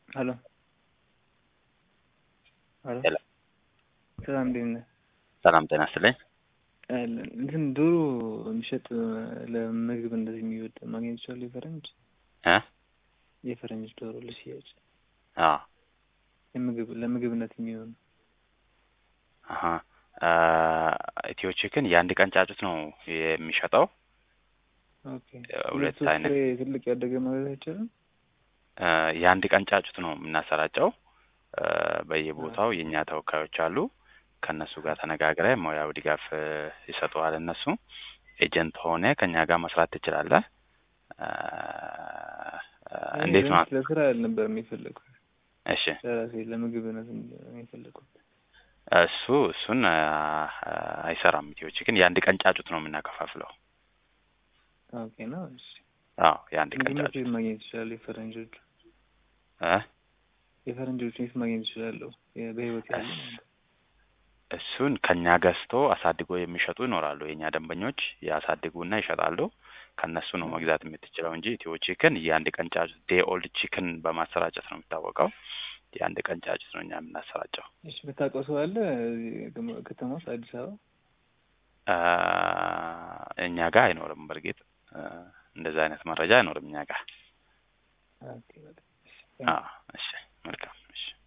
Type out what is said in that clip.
ሄሎ ሄሎ ሄሎ ሰላም እንዴት ነህ? ሰላም ጤና ይስጥልኝ። እንትን ዶሮ የሚሸጥ ለምግብ እንደዚህ የሚወድ ማግኘት ይችላል? የፈረንጅ እ የፈረንጅ ዶሮ ለሽያጭ አዎ የምግብ ለምግብነት የሚሆን አሀ ኢትዮ ቺክን የአንድ ቀን ጫጩት ነው የሚሸጠው። ኦኬ ሁለት ሶስት አይነት ፍሬ ትልቅ ያደገ ማለት አይቻልም? እ የአንድ ቀን ጫጩት ነው የምናሰራጨው። እ በየቦታው የእኛ ተወካዮች አሉ። ከእነሱ ጋር ተነጋግረ ሙያዊ ድጋፍ እ ይሰጡሃል። እነሱ ኤጀንት ሆነ ከእኛ ጋር መስራት ትችላለህ። እ እኔ እንዴት ነው? ቢያንስ ለስራ አልነበረም የፈለግኩት እሺ ለራሴ ለምግብነት ነው የፈለግኩት። እሱ እሱን እ አይሰራም። ኢትዮ ቺክን የአንድ ቀን ጫጩት ነው የምናከፋፍለው። ኦኬ ነው። እሺ አዎ የአንድ ቀን ምግብነት ጫጩት የት ማግኘት ይችላል? የፈረንጆቹ እ የፈረንጆቹ የት ማግኘት ይችላለሁ? የ- በህይወት ያሉ ማለት ነው። እሱን ከኛ ገዝቶ አሳድጎ የሚሸጡ ይኖራሉ። የእኛ ደንበኞች ያሳድጉና ይሸጣሉ። ከእነሱ ነው መግዛት የምትችለው እንጂ ኢትዮ ቺክን የአንድ ቀን ጫጩት ዴይ ኦልድ ቺክን በማሰራጨት ነው የሚታወቀው። የአንድ ቀን ጫጩት ነው እኛ የምናሰራጨው። እሺ የምታውቀው ሰው አለ እዚህ ከተማ- ከተማ ውስጥ አዲስ አበባ? እ እኛ ጋር አይኖርም። በእርግጥ እ እንደዛ አይነት መረጃ አይኖርም እኛ ጋር። ኦኬ በቃ እሺ። አዎ እሺ መልካም እሺ